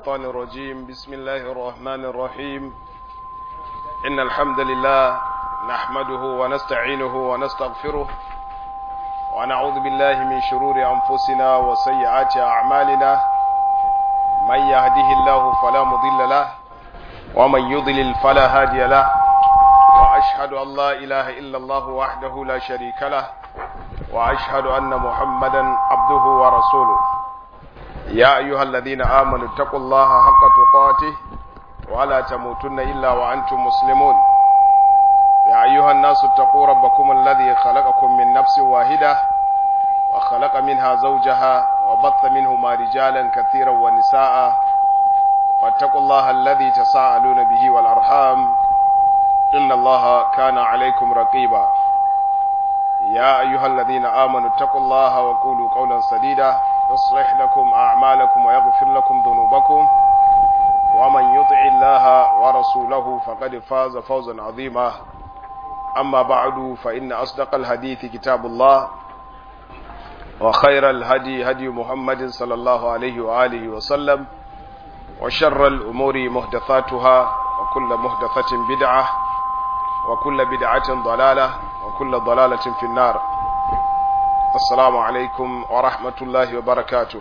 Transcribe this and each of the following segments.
الشيطان الرجيم بسم الله الرحمن الرحيم إن الحمد لله نحمده ونستعينه ونستغفره ونعوذ بالله من شرور أنفسنا وسيئات أعمالنا من يهده الله فلا مضل له ومن يضلل فلا هادي له وأشهد أن لا إله إلا الله وحده لا شريك له وأشهد أن محمدا عبده ورسوله يا أيها الذين آمنوا اتقوا الله حق تقاته ولا تموتن إلا وأنتم مسلمون يا أيها الناس اتقوا ربكم الذي خلقكم من نفس واحدة وخلق منها زوجها وبث منهما رجالا كثيرا ونساء واتقوا الله الذي تساءلون به والأرحام إن الله كان عليكم رقيبا يا أيها الذين آمنوا اتقوا الله وقولوا قولا سديدا يصلح لكم أعمالكم ويغفر لكم ذنوبكم ومن يطع الله ورسوله فقد فاز فوزا عظيما أما بعد فإن أصدق الحديث كتاب الله وخير الهدي هدي محمد صلى الله عليه وآله وسلم وشر الأمور محدثاتها وكل محدثة بدعة وكل بدعة ضلالة وكل ضلالة في النار السلام عليكم ورحمة الله وبركاته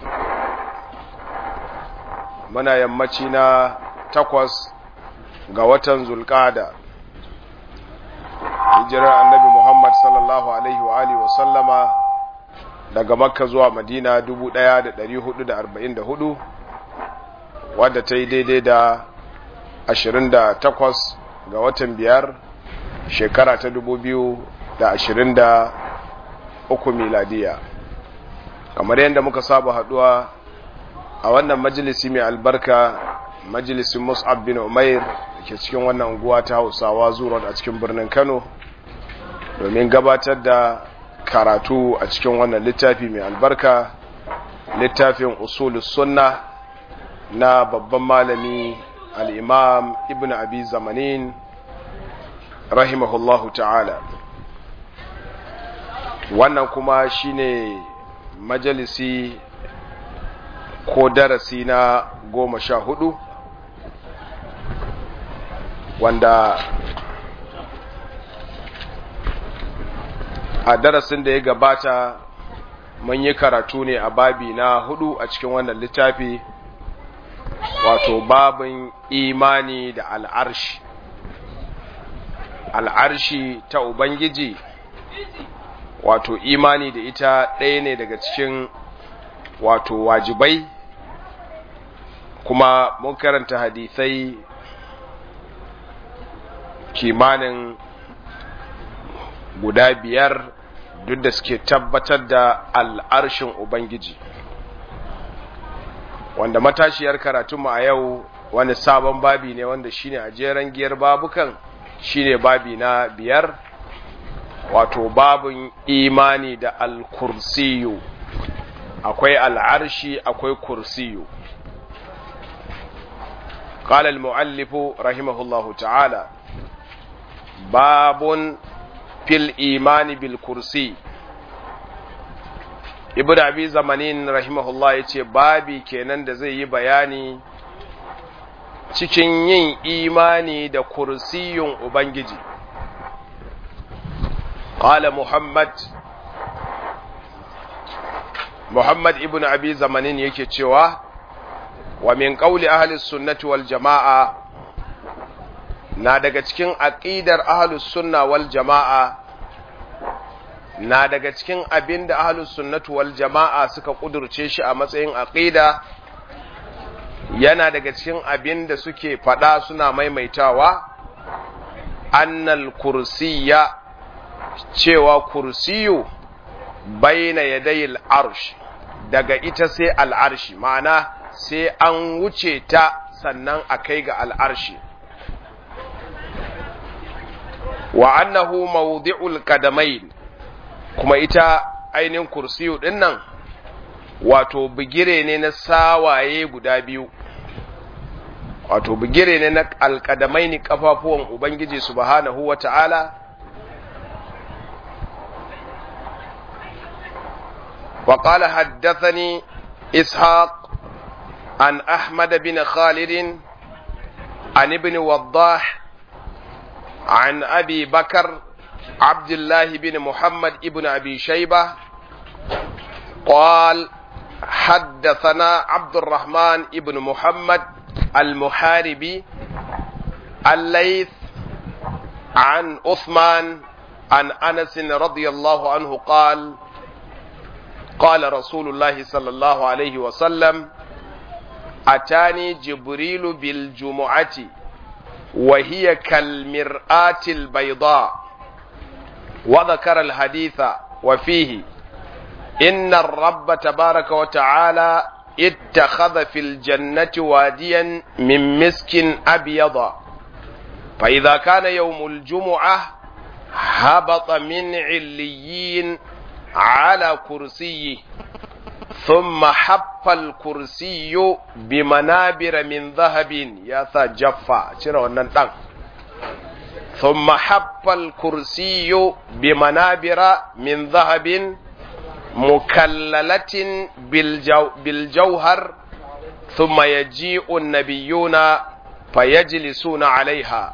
muna yammaci na takwas ga watan zulkada hijirar annabi muhammad sallallahu alaihi wa alihi wa sallama daga makka zuwa madina 1444 wadda ta yi daidai da 28 ga watan biyar shekara ta 2023 miladiya kamar yadda muka saba haduwa a wannan majalisi mai albarka majalisin mus'ab bin umair da ke cikin wannan unguwa ta hausawa zuwa a cikin birnin kano domin gabatar da karatu a cikin wannan littafi mai albarka littafin usulus sunna na babban malami al'imam ibn abi zamanin rahimahullahu ta'ala wannan kuma shine majalisi ko darasi na goma sha hudu wanda a darasin da ya gabata mun yi karatu ne a babi na hudu a cikin wannan littafi wato babin imani da al'arshi al'arshi ta ubangiji wato imani da ita ɗaya ne daga cikin wato wajibai kuma mun karanta hadisai kimanin guda biyar duk da suke tabbatar da al'arshin Ubangiji wanda matashiyar karatunmu a yau wani sabon babi ne wanda shine a jeren giyar babukan shine babi na biyar wato babin imani da al-kursiyu akwai al'arshi akwai kursiyu قال المؤلف رحمه الله تعالى باب في الإيمان بالكرسي ibn abi zamanin rahimahullah ya ce babi kenan da zai yi bayani cikin yin imani da kursiyun ubangiji qala muhammad muhammad ibn abi zamanin yake cewa wa min qawli ahli sunnati wal jama'a na daga cikin aqidar ahli sunna wal jama'a na daga cikin abin da ahlus sunnatu wal jama'a suka kudurce shi a matsayin aqida yana daga cikin abin da suke fada suna maimaitawa annal kursiyya cewa kursiyu baina yadayil arsh daga ita sai al'arshi ma'ana sai an wuce ta sannan a kai ga al'arshi wa annahu mawdi'ul qadamain kuma ita ainihin kursiyu ɗin nan wato bigire ne na sawaye guda biyu wato bigire ne na alƙadamai ni ƙafafuwan ubangiji subhanahu wa ta'ala wa ƙala haddathani ishaq عن أحمد بن خالد عن ابن وضاح عن أبي بكر عبد الله بن محمد ابن أبي شيبة قال حدثنا عبد الرحمن ابن محمد المحاربي الليث عن عثمان عن انس رضي الله عنه قال قال رسول الله صلى الله عليه وسلم اتاني جبريل بالجمعه وهي كالمراه البيضاء وذكر الحديث وفيه ان الرب تبارك وتعالى اتخذ في الجنه واديا من مسك ابيض فإذا كان يوم الجمعة هبط من عليين على كرسيه ثم حف الكرسي بمنابر من ذهب يا ذا جفا شنو wannan dan ثم حف الكرسي بمنابر من ذهب مكللة بالجو بالجوهر ثم يجيء النبيون فيجلسون عليها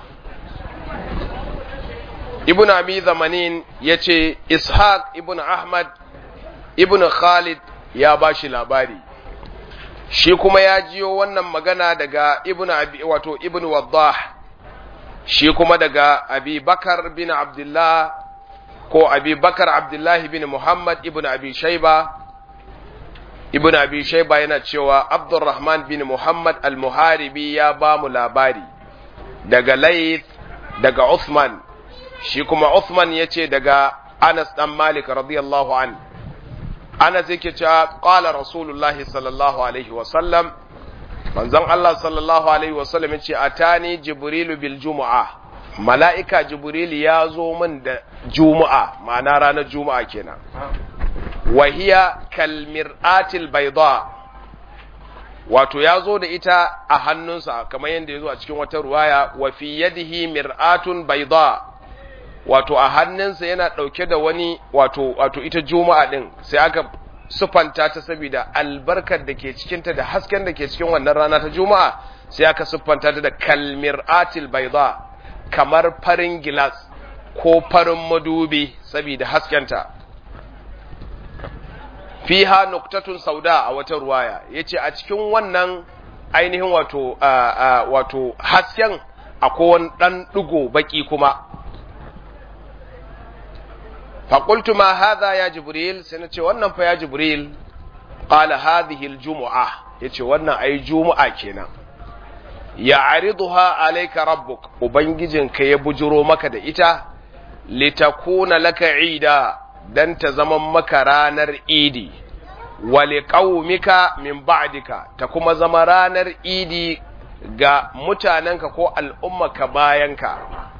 ibn abi zamanin ya ce ishaq ibn ahmad ibn khalid ya ba shi labari shi kuma ya jiyo wannan magana daga ibn abi wato ibn waddah shi kuma daga abi bakar bin abdullah ko abi bakar abdullahi bin muhammad ibn abi shaiba ibn abi shaiba yana cewa abdurrahman bin muhammad al-muharibi ya ba mu labari daga layth daga uthman shi kuma uthman ya ce daga anas dan malik radiyallahu an anas yake cewa qala rasulullahi sallallahu alaihi wasallam manzon allah sallallahu alaihi wasallam yace atani jibrilu bil jumu'a mala'ika jibril ya zo min da juma'a ma'ana ranar juma'a kenan wahiya kalmir'atil bayda wato ya zo da ita a hannunsa kamar yadda ya zo a cikin wata ruwaya wa fi yadihi mir'atun bayda wato a hannunsa yana ɗauke da wani wato wato ita juma'a ɗin sai aka sufanta ta saboda albarkar da ke cikinta da hasken da ke cikin wannan rana ta juma'a sai aka siffanta ta da kalmir'atil bayda kamar farin gilas ko farin madubi saboda haskenta fiha nuktatun sauda a wata ruwaya yace a cikin wannan ainihin wato wato hasken akwai wani dan digo baki kuma faƙultu ma hadha ya jibril sai na ce wannan fa ya jibril qala hadhihi aljum'a yace wannan ai juma'a kenan ya ariduha alayka rabbuk ubangijinka ya bujuro maka da ita litakuna laka ida dan ta zama maka ranar idi wa liqaumika min ba'dika ta kuma zama ranar idi ga mutanenka ko al'ummaka bayanka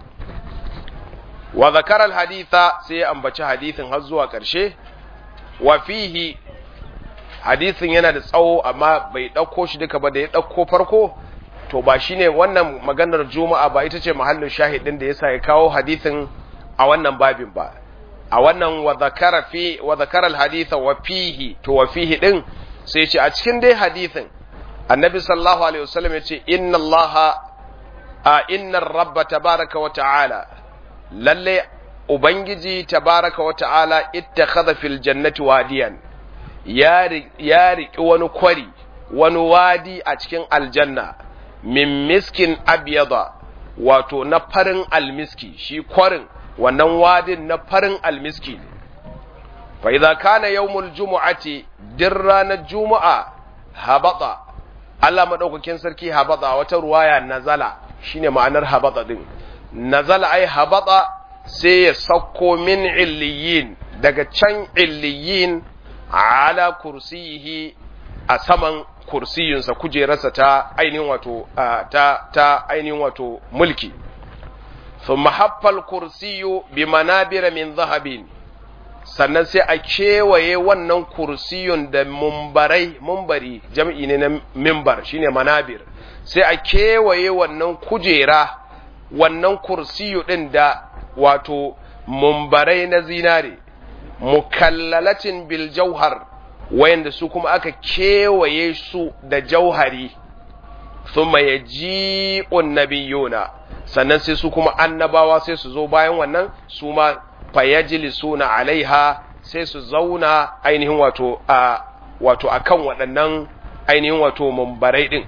wa zakara alhaditha sai ya ambaci hadithin har zuwa ƙarshe wa fihi hadithin yana da tsawo amma bai ɗauko shi duka ba da ya ɗauko farko to ba shine wannan maganar juma'a ba ita ce mahallin shahidin da yasa ya kawo hadithin a wannan babin ba a wannan wa zakara fi wa zakara alhaditha wa fihi to wa fihi din sai ce a cikin dai hadithin annabi sallallahu alaihi wasallam ya ce inna allaha a inna rabba tabaraka wa ta'ala lalle ubangiji tabaraka wa ta'ala ittakhadha fil jannati wadiyan ya riƙi wani kwari wani wadi a cikin aljanna min miskin abyada wato na farin almiski shi kwarin wannan wadin na farin almiski ne fa idza kana yawmul jumu'ati din ranar juma'a habata Allah madaukakin sarki habata wata ruwaya nazala shine ma'anar habata din nazala ai habata sai ya sauko min illiyin daga can illiyin ala kursiyihi a saman kursiyinsa kujerarsa ta ainihin wato ta ta ainihin wato mulki thumma haffal kursiyu bi manabira min zahabin sannan sai a kewaye wannan kursiyun da mumbarai mumbari jam'i ne na mimbar shine manabir sai a kewaye wannan kujera wannan kursiyu din da wato mumbarai na zinare mukallalatin bil jauhar wayanda su kuma aka kewaye su da jauhari thumma yaji'un nabiyuna sannan sai su kuma annabawa sai su zo bayan wannan su ma fayajlisuna alaiha sai su zauna ainihin wato a wato akan waɗannan ainihin wato mumbarai din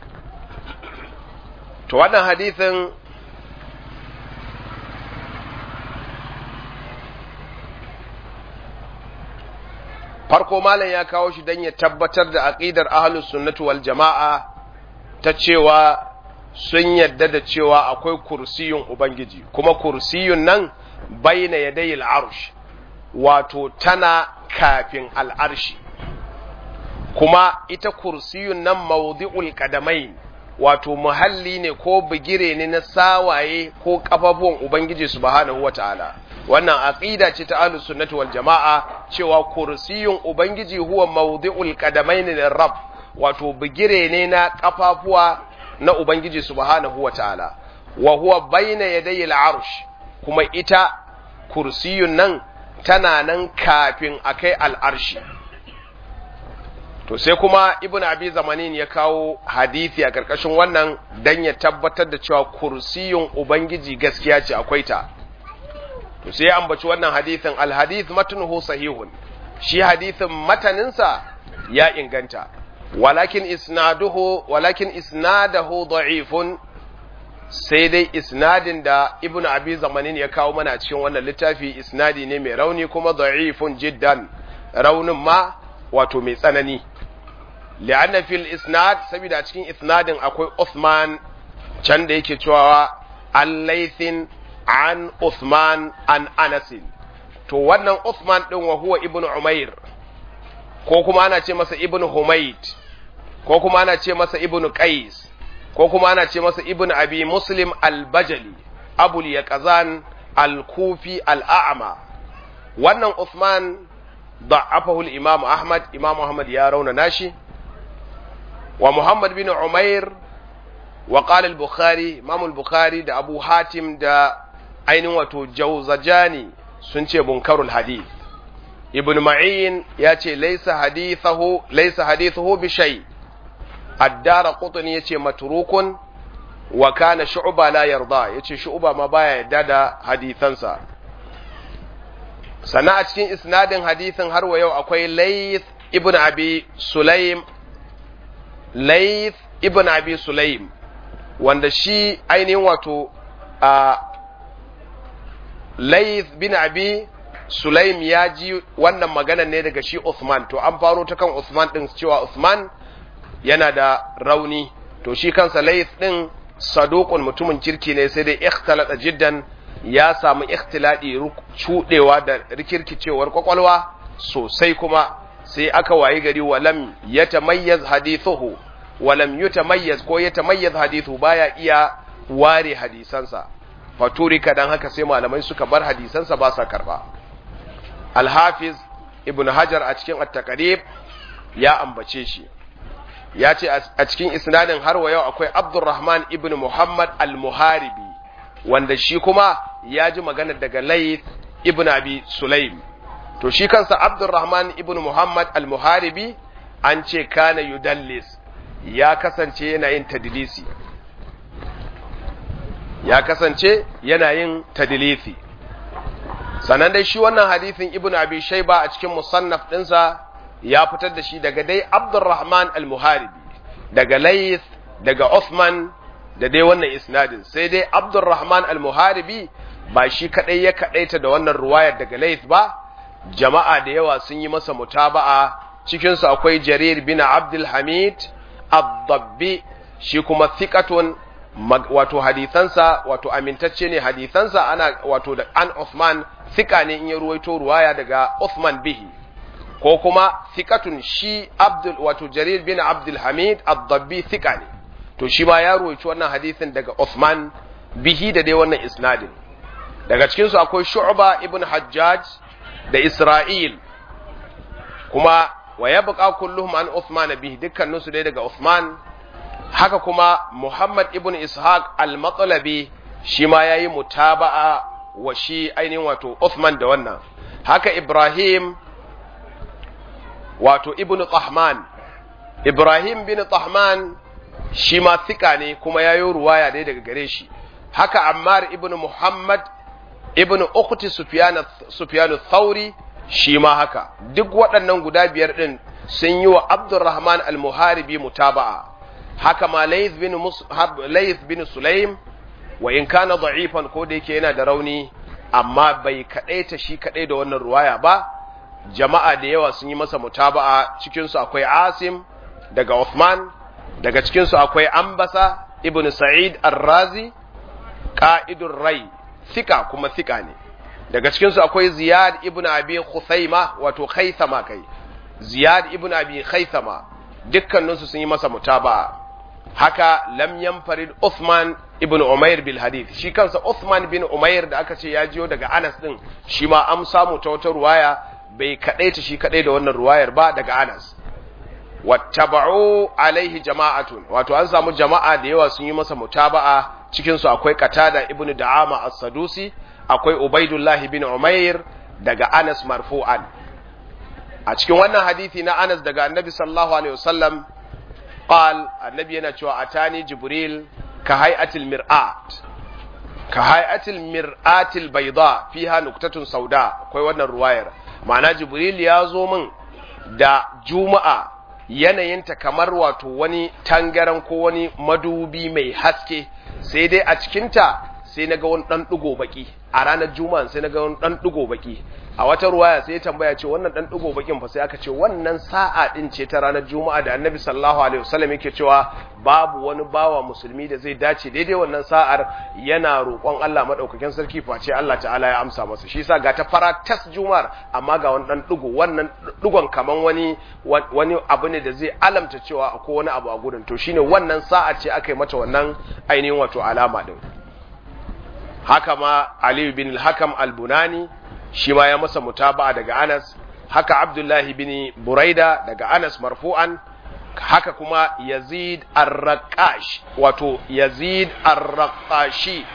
to wannan hadithin farko malam ya kawo shi don ya tabbatar da aqidar ahlus sunnati wal jama'a ta cewa sun yadda da cewa akwai kursiyun ubangiji kuma kursiyun nan baina yadayil arsh wato tana kafin al'arshi kuma ita kursiyun nan mawdi'ul qadamain wato muhalli ne ko bigire ne na sawaye ko kafafuwan ubangiji subhanahu wataala wannan aqida ce ta ahlus sunnati wal jamaa cewa kursiyun ubangiji huwa mawdi'ul qadamain lirab wato bigire ne na kafafuwa na ubangiji subhanahu wataala wa huwa baina yadayil arsh kuma ita kursiyun nan tana nan kafin akai al'arshi to sai kuma ibn abi zamanin ya kawo hadisi a karkashin wannan dan ya tabbatar da cewa kursiyun ubangiji gaskiya ce akwai ta to sai ya ambaci wannan hadisin alhadith matnuhu sahihun shi hadisin mataninsa ya inganta walakin isnaduhu walakin isnadahu da'ifun sai dai isnadin da ibnu abi zamanin ya kawo mana cikin wannan littafi isnadi ne mai rauni kuma da'ifun jiddan raunin ma wato mai tsanani li'anna fil isnad saboda cikin isnadin akwai Uthman can da yake cewa al-laythin an Uthman an Anasin to wannan Uthman din wa huwa ibnu Umair ko kuma ana ce masa ibnu Humayd ko kuma ana ce masa ibnu Qais ko kuma ana ce masa ibnu Abi Muslim al-Bajali Abul Yaqzan al-Kufi al-A'ma wannan Uthman ضعفه الإمام أحمد إمام أحمد يا رون ناشي ومحمد بن عمير وقال البخاري إمام البخاري دا أبو حاتم دا أين وتو جوزجاني سنتي منكر الحديث ابن معين ياتي ليس حديثه ليس حديثه بشيء الدار قطن ياتي متروك وكان شعبة لا يرضى ياتي شعبة ما بايا دادا حديثا sannan a cikin isnadin hadisin har wa yau akwai Layth ibn Abi Sulaim Layth ibn Abi Sulaim wanda shi ainihin wato a Layth bin Abi Sulaim ya ji wannan magana ne daga shi Uthman to an faro ta kan Uthman din cewa Uthman yana da rauni to shi kansa Layth din saduqun mutumin kirki ne sai dai ikhtalata jiddan ya samu ikhtiladi cudewa da rikirkicewar kwakwalwa sosai kuma sai aka wayi gari walam yatamayyaz hadithuhu walam yutamayyaz ko yatamayyaz hadithu baya iya ware hadisansa faturika dan haka sai malamai suka bar hadisansa ba sa karba al-hafiz ibn hajar a cikin at-taqrib ya ambace shi ya ce a cikin isnadin har wa yau akwai abdurrahman ibn muhammad al-muharibi wanda shi kuma ya ji magana daga Layth ibn Abi Sulaim to shi kansa Abdurrahman ibn Muhammad al-Muharibi an ce kana yudallis ya kasance yana yin tadlisi ya kasance yana yin tadlisi sanan dai shi wannan hadisin ibn Abi Shayba a cikin musannaf dinsa ya fitar da shi daga dai Abdurrahman al-Muharibi daga Layth daga Uthman da dai wannan isnadin sai dai Abdurrahman al-Muharibi ba shi kadai ya kadaita da wannan ruwayar daga Layth ba jama'a da yawa sun yi masa mutaba'a cikin su akwai Jarir bin Abdul Hamid ad-Dabbi shi kuma thiqatun wato hadisansa wato amintacce ne hadisansa ana wato da an Uthman thika ne in ya ruwaito ruwaya daga Uthman bihi ko kuma thiqatun shi Abdul wato Jarir bin Abdul Hamid ad-Dabbi thika ne to shi ma ya ruwaici wannan hadisin daga Uthman bihi da dai wannan isnadin daga cikin su akwai Shu'ba ibn Hajjaj da Isra'il kuma wa yabqa kulluhum an Uthman bihi dukkanin su dai daga Uthman haka kuma Muhammad ibn Ishaq al-Matlabi shi ma yayi mutaba'a wa shi ainihin wato Uthman da wannan haka Ibrahim wato ibn Tahman Ibrahim bin Tahman shi ma thika ne kuma yayo ruwaya dai daga gare shi haka Ammar ibn Muhammad ibn Ukhti Sufyan Sufyan Thauri shi ma haka duk waɗannan guda biyar din sun yi wa Abdurrahman al-Muharibi mutaba'a haka ma Layth bin Mus'ab Layth bin Sulaim wa in kana da'ifan ko da yake yana da rauni amma bai kadaita shi kadai da wannan ruwaya ba jama'a da yawa sun yi masa mutaba'a cikin su akwai Asim daga Uthman daga cikin su akwai Ambasa ibn Sa'id Ar-Razi qa'idur Rai thika kuma thika ne daga cikin su akwai Ziyad ibn Abi Khuzaima wato Khaythama kai Ziyad ibn Abi Khaythama dukkaninsu sun yi masa mutaba'a haka lam yanfarid Uthman ibn Umair bil hadith shi kansa Uthman bin Umair da aka ce ya jiyo daga Anas din shi ma an samu ta wata ruwaya bai kadai ta shi kadai da wannan ruwayar ba daga Anas wattaba'u alaihi jama'atun wato an samu jama'a da yawa sun yi masa mutaba'a cikin su akwai Qatada ibn Da'ama as-Sadusi akwai Ubaidullah bin Umair daga Anas marfu'an a cikin wannan hadisi na Anas daga Annabi sallallahu alaihi wasallam qal annabi yana cewa atani jibril ka hay'atil mir'at ka hay'atil mir'atil bayda fiha nuktatun sauda akwai wannan ruwayar ma'ana jibril ya zo min da juma'a yanayinta kamar wato wani tangaran ko wani madubi mai haske sai dai a cikinta sai na ga wani ɗan ɗigo baki a ranar juma'a sai na ga wani ɗan ɗigo baki a wata ruwaya sai ya tambaya ce wannan ɗan ɗigo bakin fa sai aka ce wannan sa'a ɗin ce ta ranar juma'a da annabi sallallahu alaihi wasallam yake cewa babu wani bawa musulmi da zai dace daidai wannan sa'ar yana roƙon Allah madaukakin sarki face Allah ta'ala ya amsa masa shi yasa ga ta fara tas juma'ar amma ga wani ɗan ɗigo wannan ɗigon kaman wani wani abu ne da zai alamta cewa akwai wani abu a gurin to shine wannan sa'a ce aka yi mata wannan ainihin wato alama din haka ma Aliyu bin al-Hakam al-Bunani shi ma ya masa mutaba'a daga Anas haka Abdullahi bin Buraida daga Anas marfu'an haka kuma Yazid ar-Raqash wato Yazid ar-Raqashi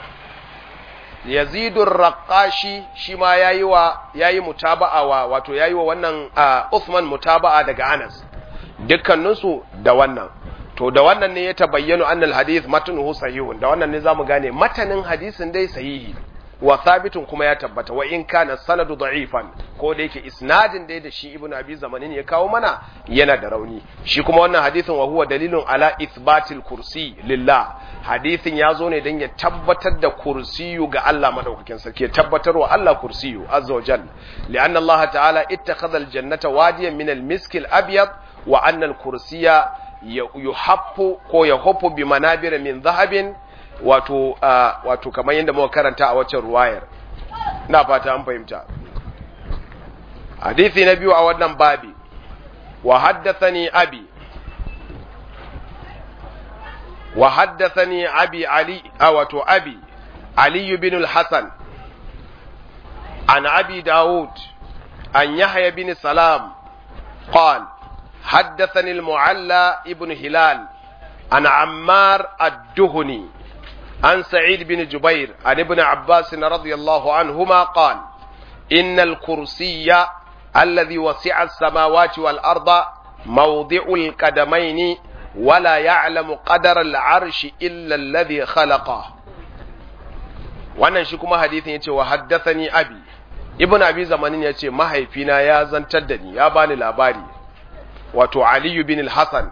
Yazid ar-Raqashi shi ma yayi wa yayi mutaba'a wa wato yayi wa wannan Uthman mutaba'a daga Anas dukkaninsu da wannan to da wannan ne ya tabayyana annal hadith matnuhu sahihun da wannan ne zamu gane matanin hadisin dai sahihi wa thabitun kuma ya tabbata wa in kana sanadu da'ifan ko da yake isnadin dai da shi ibnu abi zamanin ya kawo mana yana da rauni shi kuma wannan hadisin wa huwa dalilun ala ithbatil kursi lillah hadisin ya zo ne dan ya tabbatar da kursiyu ga Allah madaukakin sarki ya tabbatar wa Allah kursiyu azza wa jalla li'anna Allah ta'ala ittakhadha al-jannata wadiyan min al-misk al-abyad wa anna al-kursiya yuhaffu ko yahuffu bi manabir min dhahabin wato wato kamar yadda muka karanta a waccan ruwayar ina fata an fahimta hadisi na biyu a wannan babi wa haddathani abi wa haddathani abi ali wato abi ali bin al-hasan an abi daud an yahya bin salam قال حدثني المعلى ابن هلال عن عمار الدهني عن سعيد بن جبير عن ابن عباس رضي الله عنهما قال إن الكرسي الذي وسع السماوات والأرض موضع القدمين ولا يعلم قدر العرش إلا الذي خلقه wannan shi kuma hadithin yace wa haddathani abi ibn abi zamanin yace mahaifina ya zantar da ni ya bani labari wato ali bin al-hasan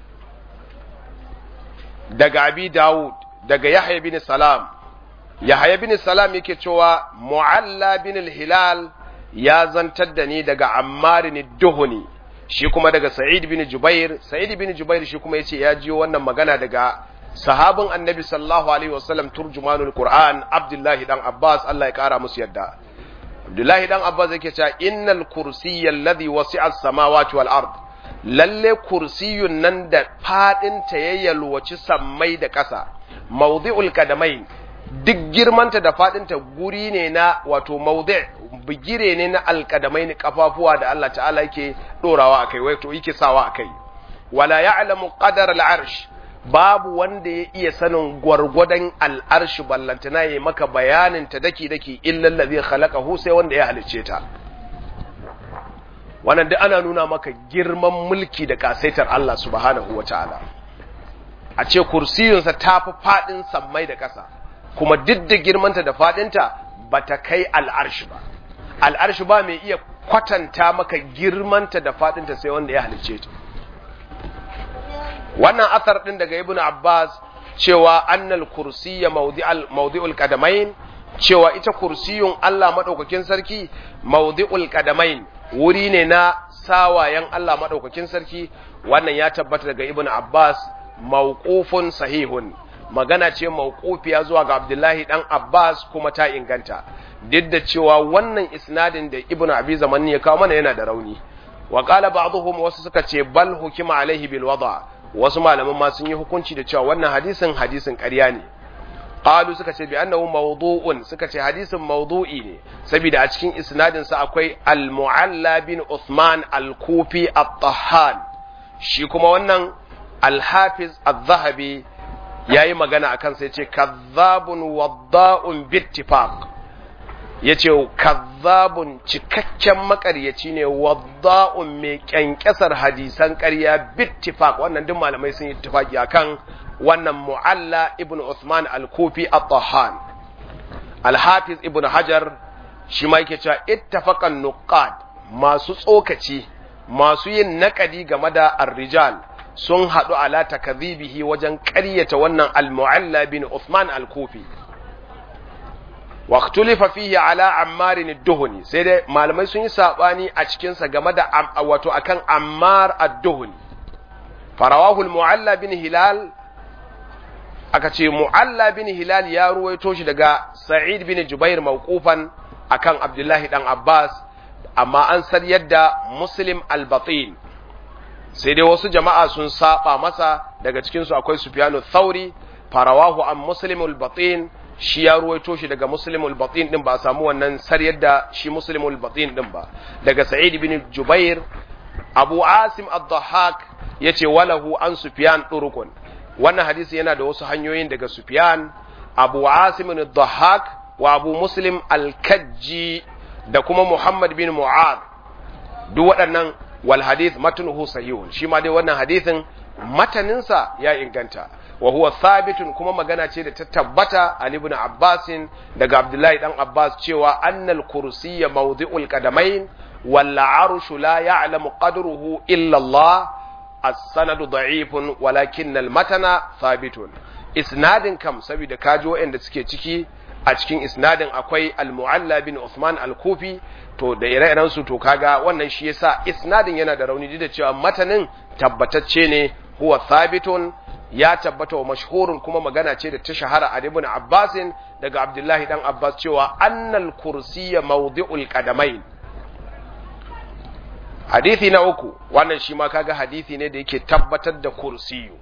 daga abi daud daga Yahya bin Salam Yahya bin Salam yake cewa Mu'alla bin al-Hilal ya zantar da ni daga Ammar bin Duhuni shi kuma daga Sa'id bin Jubair Sa'id bin Jubair shi kuma yace ya jiyo wannan magana daga sahabin Annabi sallallahu alaihi wasallam turjumanul Qur'an Abdullah dan Abbas Allah ya kara musu yadda Abdullah dan Abbas yake cewa innal kursiyya alladhi wasi'a as-samawati wal ard lalle kursiyun nan da fadin ta yayyalwaci sammai da ƙasa mawdi'ul kadamai duk girmanta da fadinta guri ne na wato mawdi' bigire ne na alkadamai ne kafafuwa da Allah ta'ala yake dorawa akai wato yake sawa akai wala ya'lamu qadar al-arsh babu wanda ya iya sanin gwargwadon al'arsh ballantana yayi maka bayanin ta daki daki illa allazi khalaqahu sai wanda ya halicce ta wannan duk ana nuna maka girman mulki da kasaitar Allah subhanahu wataala a ce kursiyunsa ta fi faɗin sammai da ƙasa kuma duk da girmanta da faɗinta ba ta kai al'arshi ba al'arshi ba mai iya kwatanta maka girmanta da faɗinta sai wanda ya halicce ta wannan asar ɗin daga ibn abbas cewa annal kursiyya mawdi'ul qadamain cewa ita kursiyun Allah madaukakin sarki mawdi'ul qadamain wuri ne na sawayen Allah madaukakin sarki wannan ya tabbata daga ibn abbas mawqufun sahihun magana ce mawqufiya zuwa ga abdullahi dan abbas kuma ta inganta duk da cewa wannan isnadin da ibn abi zamani ya kawo mana yana da rauni wa qala ba'dhum wasu suka ce bal hukima alaihi bil wada wasu malaman ma sun yi hukunci da cewa wannan hadisin hadisin ƙarya ne qalu suka ce bi annahu mawdu'un suka ce hadisin mawdu'i ne saboda a cikin isnadin sa akwai al-mu'alla bin Uthman al-Kufi at-Tahhan shi kuma wannan al-Hafiz az-Zahabi yayi magana akan sai ce kazzabun wadda'un bittifaq yace kazzabun cikakken makaryaci ne wadda'un mai kyankyasar hadisan ƙarya bittifaq wannan duk malamai sun yi ittifaqi akan wannan mu'alla ibn Uthman al-Kufi at-Tahan al-Hafiz ibn Hajar shi ma yake cewa ittafaqan nuqad masu tsokaci masu yin nakadi game da ar-rijal sun hadu ala takdhibihi wajen ƙaryata wannan al-Mu'alla bin Uthman al-Kufi waqtulifa fihi ala Ammar ad-Duhni sai dai malamai sun yi sabani a cikin sa game da wato akan Ammar ad-Duhni farawahu al-Mu'alla bin Hilal aka ce mu'alla bin hilal ya ruwaito shi daga sa'id bin jubair mawqufan akan abdullahi dan abbas amma an san yadda muslim al-batin sai dai wasu jama'a sun saba masa daga cikin su akwai sufyanu thauri farawahu an muslim al-batin shi ya ruwaito shi daga muslim al-batin din ba a samu wannan sar yadda shi muslim al-batin din ba daga sa'id bin jubair abu asim ad-dhahhak yace walahu an sufyan turukun wannan hadisi yana da wasu hanyoyin daga Sufyan, Abu Asim al-Dhahhak wa Abu Muslim al-Kajji da kuma Muhammad bin Mu'ad. Duk waɗannan wal hadith matnuhu sahihun. Shi ma dai wannan hadisin mataninsa ya inganta. Wa huwa thabitun kuma magana ce da ta tabbata an ibn Abbas daga Abdullahi dan Abbas cewa annal kursiyya mawdi'ul qadamain wal arshu la ya'lamu qadruhu illa Allah. السند ضعيف ولكن المتن ثابت isnadin kam saboda kaji waɗanda suke ciki a cikin isnadin akwai al-mu'alla bin Usman al-Kufi to da ire-iren su to kaga wannan shi yasa isnadin yana da rauni da cewa matanin tabbatacce ne huwa thabitun ya tabbata wa mashhurun kuma magana ce da ta shahara a ibn Abbas daga Abdullahi dan Abbas cewa annal kursiyya mawdi'ul qadamain hadithi na uku wannan shi ma kaga hadithi ne da yake tabbatar da kursiyu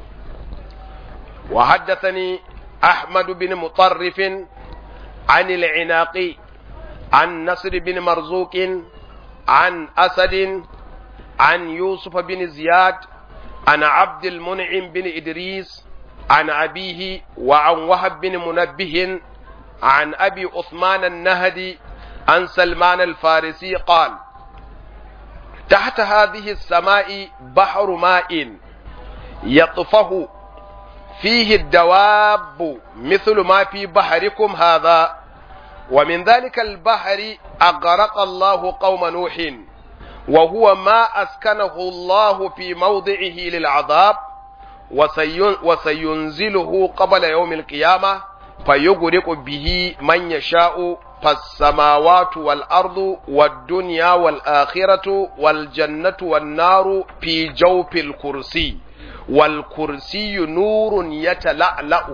wa haddathani ahmad bin mutarrif an al-inaqi an nasr bin marzuq an asad an yusuf bin ziyad an abd al-mun'im bin idris an abihi wa an wahab bin munabbih عن أبي عثمان النهدي عن سلمان الفارسي قال تحت هذه السماء بحر ماء يطفه فيه الدواب مثل ما في بحركم هذا ومن ذلك البحر أغرق الله قوم نوح وهو ما أسكنه الله في موضعه للعذاب وسينزله قبل يوم القيامة فيغرق به من يشاء فالسماوات والأرض والدنيا والآخرة والجنة والنار في جوف الكرسي والكرسي نور يتلألأ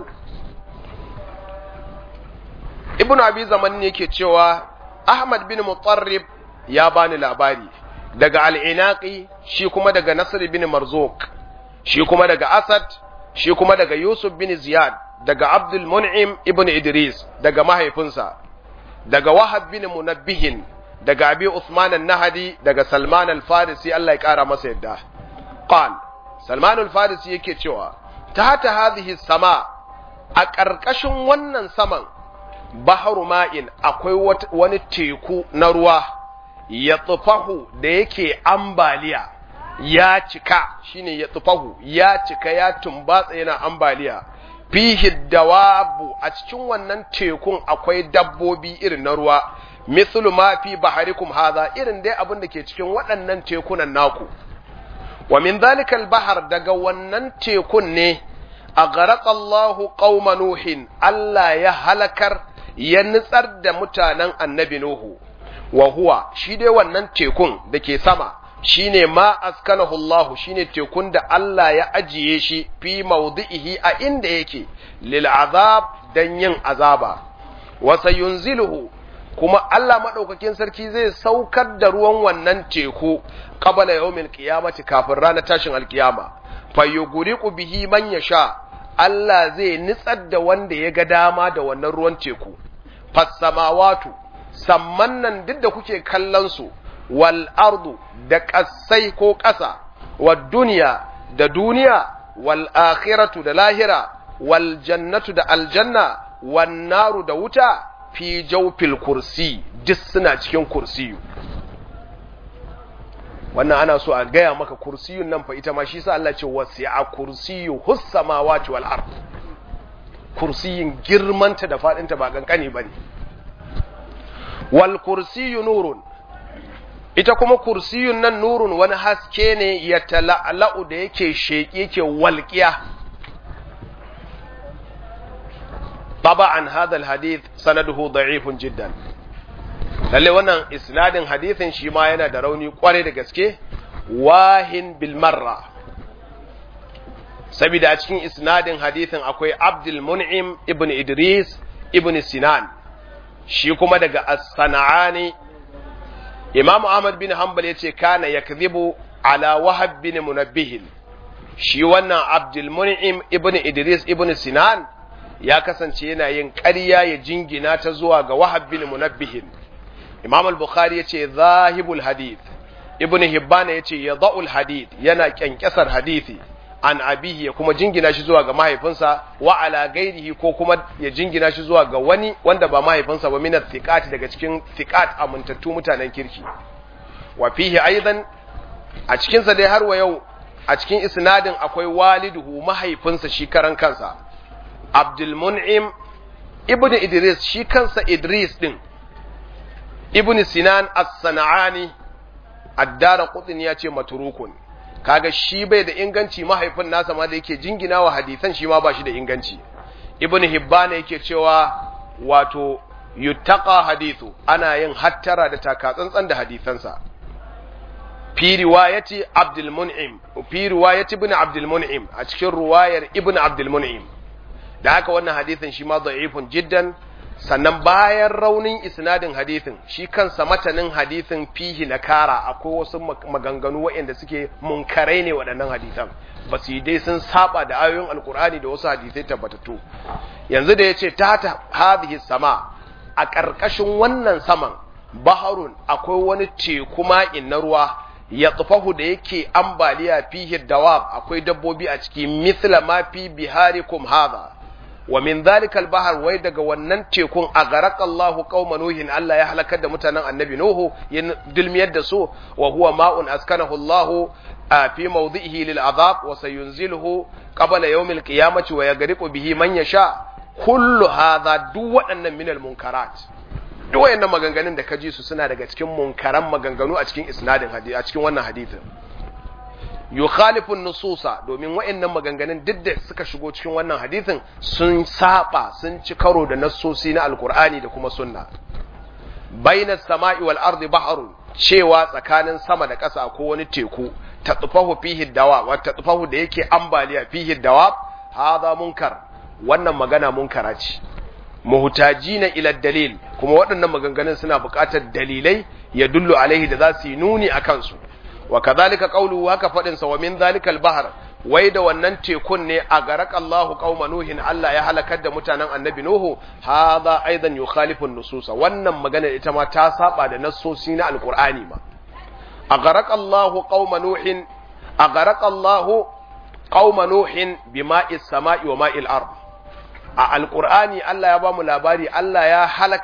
ابن أبي زمان yake cewa Ahmad bin Mutarrib ya bani labari daga al-Inaqi shi kuma daga Nasr bin Marzuq shi kuma daga Asad shi kuma daga Yusuf bin Ziyad daga Abdul Mun'im ibn Idris daga mahaifinsa daga Wahab bin Munabbihin daga Abi Usman an-Nahdi daga Salman al-Farisi Allah ya kara masa yadda qal Salman al-Farisi yake cewa tahta hadhihi sama a ƙarƙashin wannan saman baharu ma'in akwai wani teku na ruwa ya tsufahu da yake ambaliya ya cika shine ya tsufahu ya cika ya tumbatsa yana ambaliya fihi dawabu a cikin wannan tekun akwai dabbobi irin na ruwa mithlu ma fi baharikum hadha irin dai abin da ke cikin waɗannan tekunan naku wa min zalikal bahar daga wannan tekun ne a Allahu qauma nuhin Allah ya halakar ya nutsar da mutanen annabi Nuhu wa huwa shi dai wannan tekun da ke sama shine ma askanahu Allah shine tekun da Allah ya ajiye shi fi mawdi'ihi a inda yake lil azab dan yin azaba wa sayunziluhu kuma Allah madaukakin sarki zai saukar da ruwan wannan teku qabala yawmil qiyamati kafin ranar tashin alkiyama fayuguriqu bihi man yasha Allah zai nitsar da wanda ya ga dama da wannan ruwan teku fassamawatu samman nan duk da kuke kallon su wal ardu da ƙasai ko ƙasa wa duniya da duniya wal akhiratu da lahira wal jannatu da aljanna wan naru da wuta fi jawfil kursi duk suna cikin kursiyu wannan ana so a gaya maka kursiyun nan fa ita ma shi sa Allah ce wasi'a kursiyu hus samawati wal ard kursiyin girmanta da fadinta ba kankani bane wal kursiyu nurun ita kuma kursiyun nan nurun wani haske ne ya tala'la'u da yake sheki yake walqiya طبعا هذا الحديث سنده ضعيف جدا lalle wannan isnadin hadithin shi ma yana da rauni kwarai da gaske wahin bil marra saboda a cikin isnadin hadithin akwai Abdul Mun'im ibn Idris ibn Sinan shi kuma daga As-Sana'ani Imam Ahmad bin Hanbal yace kana yakdhibu ala Wahab bin Munabbih shi wannan Abdul Mun'im ibn Idris ibn Sinan ya kasance yana yin ƙarya ya jingina ta zuwa ga Wahab bin Munabbih Imam al-Bukhari yace zahibul hadith Ibn Hibban yace yadha'ul hadith yana kyankyasar hadisi an abihi ya kuma jingina shi zuwa ga mahaifinsa wa ala gairihi ko kuma ya jingina shi zuwa ga wani wanda ba mahaifinsa ba minat thiqat daga cikin thiqat amintattu mutanen kirki wa fihi aidan a cikin sa dai har wa yau a cikin isnadin akwai waliduhu mahaifinsa shi karan kansa Abdul Mun'im ibn Idris shi kansa Idris din ibn Sinan as-Sana'ani ad-Dara Qutni ya ce maturukun kaga shi bai da inganci mahaifin nasa ma da yake jingina wa hadisan shi ma ba shi da inganci ibn Hibban yake cewa wato yuttaqa hadithu ana yin hattara da takatsantsan da hadisansa fi riwayati Abdul Mun'im fi riwayati ibn Abdul Mun'im a cikin riwayar ibn Abdul Mun'im da haka wannan hadisin shi ma da'ifun jiddan sannan bayan raunin isnadin hadisin shi kansa matanin hadisin fihi na kara akwai wasu maganganu waɗanda suke munkarai ne waɗannan hadisan ba su yi dai sun saba da ayoyin alkur'ani da wasu hadisai tabbatattu yanzu da ya ce ta ta hadhihi sama a ƙarƙashin wannan saman baharun akwai wani teku ma'in na ruwa ya tsufahu da yake ambaliya fihi dawab akwai dabbobi a ciki mithla ma fi biharikum hadha wa min zalika al-bahr wai daga wannan tekun a garakallahu qauma nuhin Allah ya halakar da mutanen annabi nuhu ya dulmiyar da su wa huwa ma'un askanahu Allah fi mawdihi lil azab wa sayunziluhu qabla yawm al-qiyamati wa yagriqu bihi man yasha kullu hadha duk waɗannan min al-munkarat duk wayannan maganganun da ka ji su suna daga cikin munkaran maganganu a cikin isnadin hadisi a cikin wannan hadisin yukhalifun nususa domin wa'annan maganganun duk da suka shigo cikin wannan hadisin sun saba sun ci karo da nassosi na alkur'ani da kuma sunna bainas sama'i wal ardi bahrun cewa tsakanin sama da ƙasa ko wani teku ta tsufahu fihi dawa wa ta tsufahu da yake ambaliya fihi dawa hadha munkar wannan magana munkara ce muhtajina ila dalil kuma waɗannan maganganun suna buƙatar dalilai ya dullu alaihi da za su yi nuni akan su wa kadhalika qawluhu haka fadin sa wa min zalikal bahr wai da wannan tekun ne a garak Allahu qauma nuhin Allah ya halakar da mutanen annabi nuhu hadha aidan yukhalifu nususa wannan magana ita ma ta saba da nassosi na alqur'ani ma a garak Allahu qauma nuhin a garak Allahu qauma nuhin bima'is sama'i wa ma'il ard a alqur'ani Allah ya ba mu labari Allah ya halakar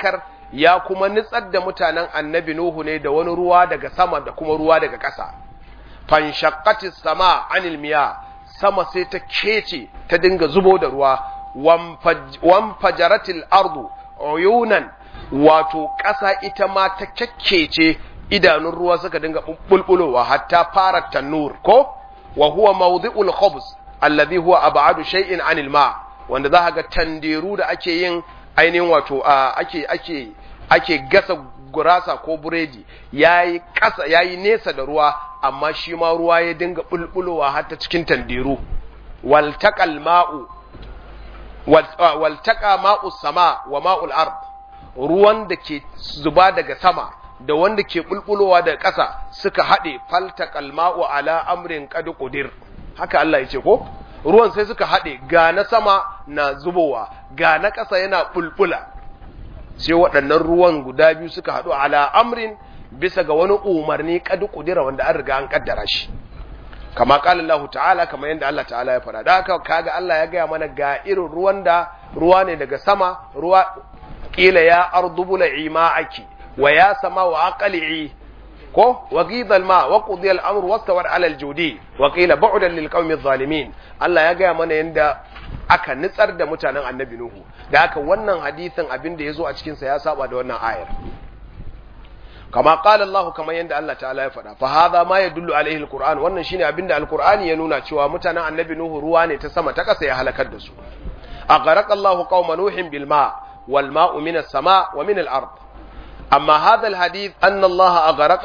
ya kuma nitsar da mutanen annabi nuhu ne da wani ruwa daga sama da kuma ruwa daga ƙasa fanshaqqatis sama anil miya sama sai ta kece ta dinga zubo da ruwa wanfajaratil ardu uyunan wato ƙasa ita ma ta kyakkece idanun ruwa suka dinga bulbulowa hatta fara tanur ko wa huwa mawdi'ul khubz alladhi huwa ab'adu shay'in 'anil ma wanda za ga tanderu da ake yin ainihin wato ake ake ake gasa gurasa ko buredi yayi kasa yayi nesa da ruwa amma shi ma ruwa ya dinga bulbulowa har ta cikin tanderu wal taqal ma'u wal taqa ma'u sama wa ma'ul ard ruwan da ke zuba daga sama da wanda ke bulbulowa daga ƙasa suka haɗe faltaqal ma'u ala amrin qad qudir haka Allah ya ce ko ruwan sai suka haɗe ga na sama na zubowa ga na ƙasa yana bulbula sai waɗannan ruwan guda biyu suka haɗu ala amrin bisa ga wani umarni qad qudira wanda an riga an kaddara shi kama qala Allah ta'ala kama yanda Allah ta'ala ya faɗa da haka kaga Allah ya gaya mana ga irin ruwan da ruwa ne daga sama ruwa kila ya ardubula ima'aki wa ya sama wa aqli'i ko wa ghidha al-ma wa qudiya al-amru wastawar ala al-judi wa qila bu'dan lil qaumi adh-dhalimin Allah ya gaya mana yanda aka nitsar da mutanen annabi nuhu da haka wannan hadisin abin da yazo a cikin sa ya saba da wannan ayar kama qala Allah kamar yanda Allah ta'ala ya faɗa fa hadha ma yadullu alaihi al-Qur'an wannan shine abin da al-Qur'ani ya nuna cewa mutanen annabi nuhu ruwa ne ta sama ta ƙasa ya halakar da su أغرق الله قوم نوح بالماء والماء من السماء ومن الأرض أما هذا الحديث أن الله أغرق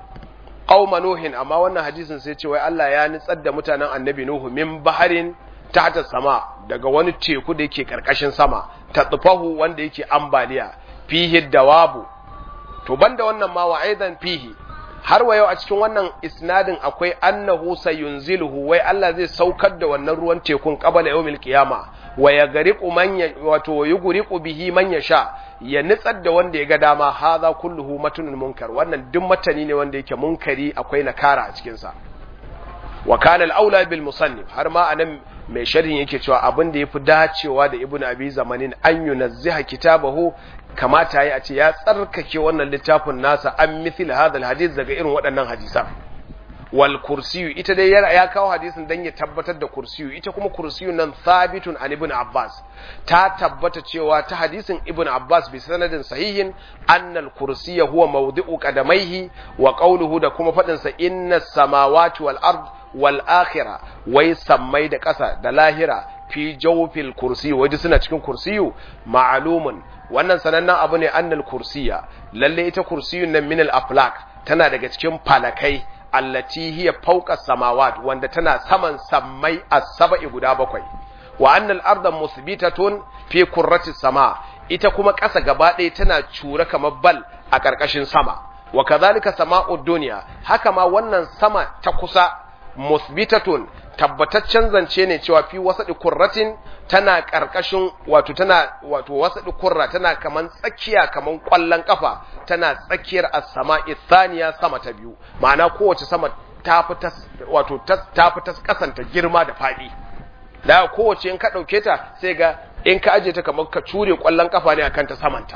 قوم نوح أما وانا حديث سيتي الله يا نسد متانا النبي نوح من بحر تحت السماء daga wani teku da yake karkashin sama ta tsufahu wanda yake ambaliya fihi dawabu to banda wannan ma wa aidan fihi har wa yau a cikin wannan isnadin akwai annahu sayunziluhu wai Allah zai saukar da wannan ruwan tekun qabala yawmil qiyama wa yagriqu man wato yugriqu bihi man yasha ya nitsar da wanda ya ga dama hadha kulluhu matunun munkar wannan duk matani ne wanda yake munkari akwai nakara a cikin sa wa kana al-aula bil musannif har ma anan mai sharhin yake cewa abin da yafi dacewa da ibnu abi zamanin an yunazziha kitabahu kamata yi a ce ya tsarkake wannan littafin nasa an mithil hadal hadith daga irin waɗannan hadisan wal kursiyu ita dai ya kawo hadisin dan ya tabbatar da kursiyu ita kuma kursiyu nan thabitun an ibn abbas ta tabbata cewa ta hadisin ibn abbas bi sanadin sahihin annal kursiya huwa mawdi'u qadamaihi wa qawluhu da kuma fadin sa inna samawati wal ard wal akhirah wai sammai da ƙasa da lahira fi jawfil kursiyu waje suna cikin kursiyu ma'lumun wannan sanannen abu ne annal kursiya lalle ita kursiyun nan min al aflak tana daga cikin falakai allati hiya fawqa samawat wanda tana saman sammai as-sab'i guda bakwai wa annal arda musbitatun fi kurrati sama ita kuma ƙasa gaba ɗaya tana cura kamar bal a ƙarƙashin sama wa kadhalika sama'ud dunya haka ma wannan sama ta kusa musbitatun tabbataccen zance ne cewa fi wasaɗi kurratin tana ƙarƙashin wato tana wato wasaɗi kurra tana kaman tsakiya kaman ƙwallon ƙafa tana tsakiyar as-sama'i thaniya sama ta biyu ma'ana kowace sama ta fi ta wato ta fi ta kasanta girma da faɗi da kowace in ka ɗauke ta sai ga in ka aje ta kamar ka cure ƙwallon ƙafa ne akan ta samanta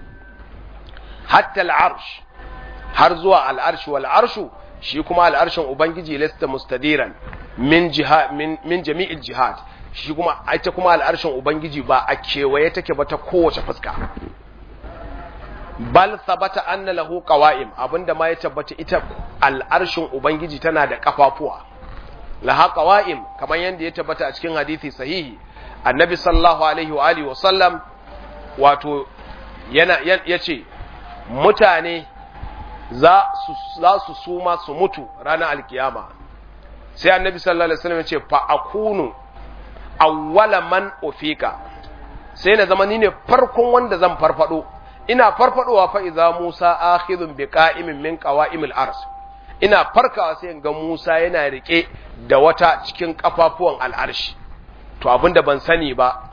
hatta al-arsh har zuwa al-arsh wal arshu shi kuma al'arshin Ubangiji lasta mustadiran min jihad min, min jami'il jihad shi kuma ita kuma al'arshin Ubangiji ba a kewaye take ba ta kowace fuska bal sabata anna lahu qawa'im abinda ma ya tabbata ita al'arshin Ubangiji tana da kafafuwa laha qawa'im kamar yanda ya tabbata a cikin hadisi sahihi annabi sallallahu alaihi wa alihi wa sallam wato yana yace mutane za su suma su mutu ranar alkiyama sai annabi sallallahu alaihi wasallam ya ce fa akunu awwala man ufika sai na zama ni ne farkon wanda zan farfado ina farfadowa fa idza Musa akhidhun bi qa'imin min qawa'imil ars ina farkawa sai ga Musa yana rike da wata cikin kafafuwan al'arshi to abinda ban sani ba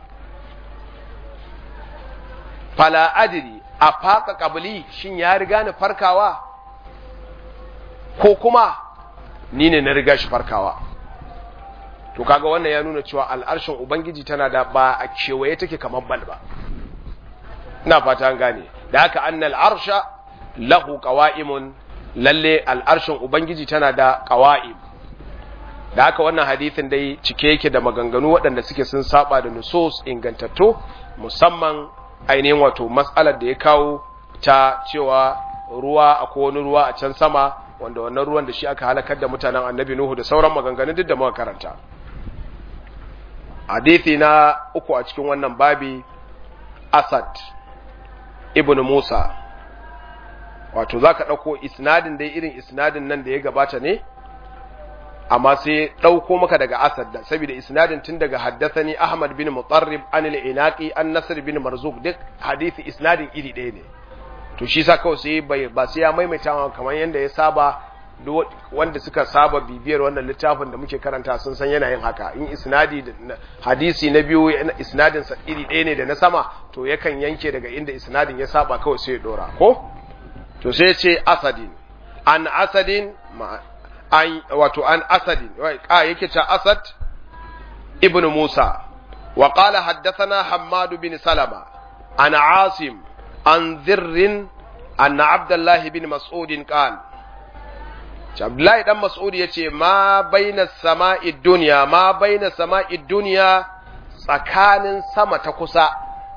fala adri a faka kabili shin ya riga ni farkawa ko kuma ni ne na riga shi farkawa to kaga wannan ya nuna cewa al'arshin ubangiji tana da ba a kewaye take kamar bal ba ina fata an gane da haka annal arsha lahu qawa'imun lalle al'arshin ubangiji tana da qawa'im da haka wannan hadithin dai cike yake da maganganu waɗanda suke sun saba da nusus ingantattu musamman ainihin wato matsalar da ya kawo ta cewa ruwa akwai wani ruwa a can sama wanda wannan ruwan da shi aka halakar da mutanen annabi nuhu da sauran maganganun duk da muka karanta hadithi na uku a cikin wannan babi asad ibn musa wato za ka ɗauko isnadin dai irin isnadin nan da ya gabata ne amma sai ɗauko maka daga asad da saboda isnadin tun daga haddathani ahmad bin mutarrib an al-inaqi an nasr bin marzuk duk hadisi isnadin iri ɗaya ne to shi sa kawai sai bai ba sai ya maimaita kamar yanda ya saba wanda suka saba bibiyar wannan littafin da muke karanta sun san yana yin haka in isnadi hadisi na biyu isnadin sa iri ɗaya ne da na sama to yakan yanke daga inda isnadin ya saba kawai sai ya dora ko to sai ya ce asadin an asadin an wato an asadin a yake ta asad ibn musa wa qala haddathana hammad bin salama an asim an dhirr anna abdullah bin mas'ud qala Abdullahi dan Mas'ud yace ma baina sama'i dunya ma baina sama'i dunya tsakanin sama ta kusa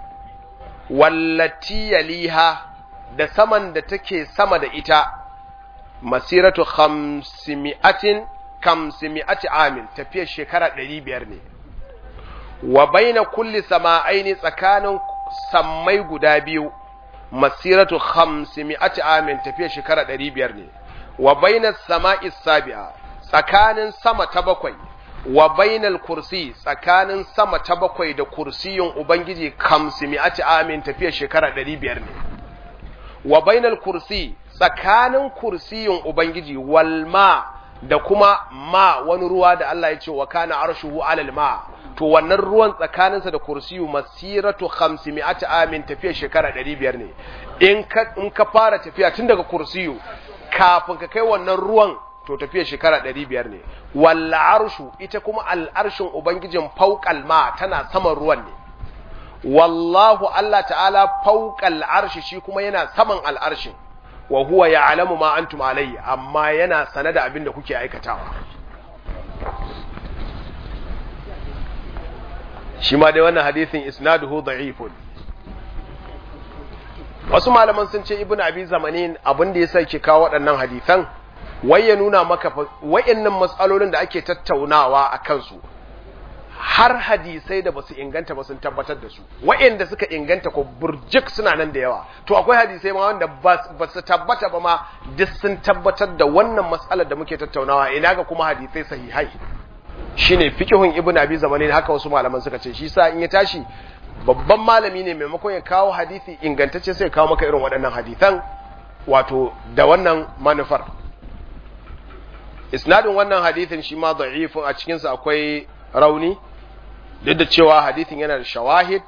wallati yaliha da saman da take sama da ita masiratu khamsimi'atin kamsimi'ati amin tafiyar shekara 500 ne wa baina kulli sama'aini tsakanin sammai guda biyu masiratu khamsimi'ati amin tafiyar shekara 500 ne wa bainas sama'i sabi'a tsakanin sama ta bakwai wa bainal kursi tsakanin sama ta bakwai da kursiyin ubangiji kamsimi'ati amin tafiyar shekara 500 ne wa bainal kursi tsakanin kursiyin ubangiji walma da kuma ma wani ruwa da Allah ya ce wa kana arshuhu alal ma to wannan ruwan tsakaninsa da kursiyu masiratu 500 amin tafiya shekara 500 ne in ka in ka fara tafiya tun daga kursiyu kafin ka kai wannan ruwan to tafiya shekara 500 ne wal arshu ita kuma al arshin ubangijin fawqal ma tana saman ruwan ne wallahu Allah ta'ala fawqal arshi shi kuma yana saman al arshin wa huwa ya'lamu ma antum alayhi amma yana sane da abin da kuke aikatawa shi ma dai wannan hadisin isnaduhu da'ifun wasu malaman sun ce ibnu abi zamanin abin da yasa ke kawo waɗannan hadisan wai ya nuna maka wayannan matsalolin da ake tattaunawa a kansu har hadisai da basu inganta ba sun tabbatar da su wayanda suka inganta ko burjik suna nan da yawa to akwai hadisai ma wanda ba su tabbata ba ma duk sun tabbatar da wannan matsalar da muke tattaunawa ina ga kuma hadisai sahihai shine fiqhun ibn abi zamanin haka wasu malaman suka ce shi sa in ya tashi babban malami ne maimakon ya kawo hadisi ingantacce sai ya kawo maka irin waɗannan hadisan wato da wannan manufar isnadin wannan hadisin shi ma da'ifun a cikinsa akwai rauni duk da cewa hadisin yana da shawahid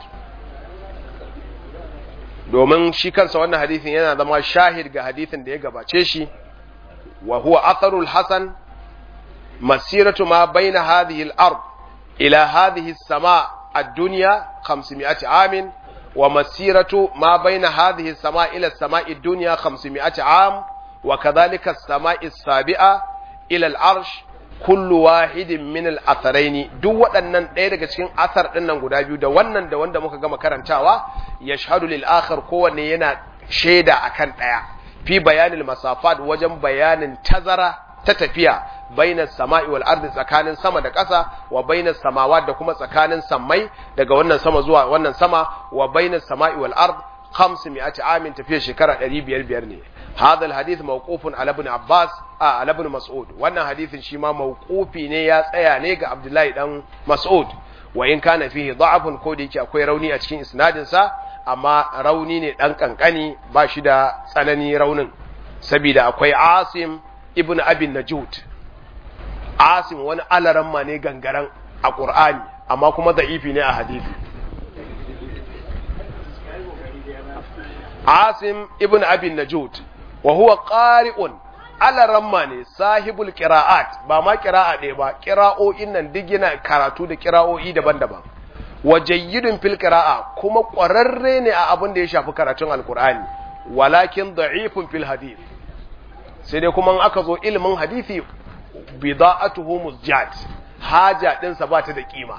domin shi kansa wannan hadisin yana zama shahid ga hadisin da ya gabace shi wa huwa atharul hasan masiratu ma baina hadhihi al-ard ila hadhihi as-sama' ad-dunya 500 amin wa masiratu ma baina hadhihi as-sama' ila as-sama' ad-dunya 500 am wa kadhalika as-sama' as-sabi'a ila al-arsh kullu wahidin min al-atharaini duk waɗannan ɗaya daga cikin asar ɗin nan guda biyu da wannan da wanda muka gama karantawa yashhadu lil akhar kowanne yana shaida akan ɗaya fi bayanil masafat wajen bayanin tazara ta tafiya bainas sama'i wal ardi tsakanin sama da ƙasa wa bainas samawat da kuma tsakanin sammai daga wannan sama zuwa wannan sama wa bainas sama'i wal ard 500 amin tafiya shekara 500 ne hadha alhadith mawqufun ala ibn abbas a ala ibn mas'ud wannan hadithin shi ma mawqufi ne ya tsaya ne ga abdullahi dan mas'ud wa in kana fihi da'afun ko da yake akwai rauni a cikin isnadin sa amma rauni ne dan kankani ba shi da tsanani raunin saboda akwai asim ibn abin najud asim wani alaramma ne gangaran a qur'ani amma kuma da'ifi ne a hadisi asim ibn abin najud wa huwa qari'un alaramma ne sahibul qira'at ba ma qira'a ɗaya ba qira'o'in nan duk yana karatu da qira'o'i daban-daban wa jayyidun fil qira'a kuma ƙwararre ne a abin da ya shafi karatun alqur'ani walakin da'ifun fil hadith sai dai kuma in aka zo ilimin hadisi bida'atuhu muzjat haja dinsa ba ta da kima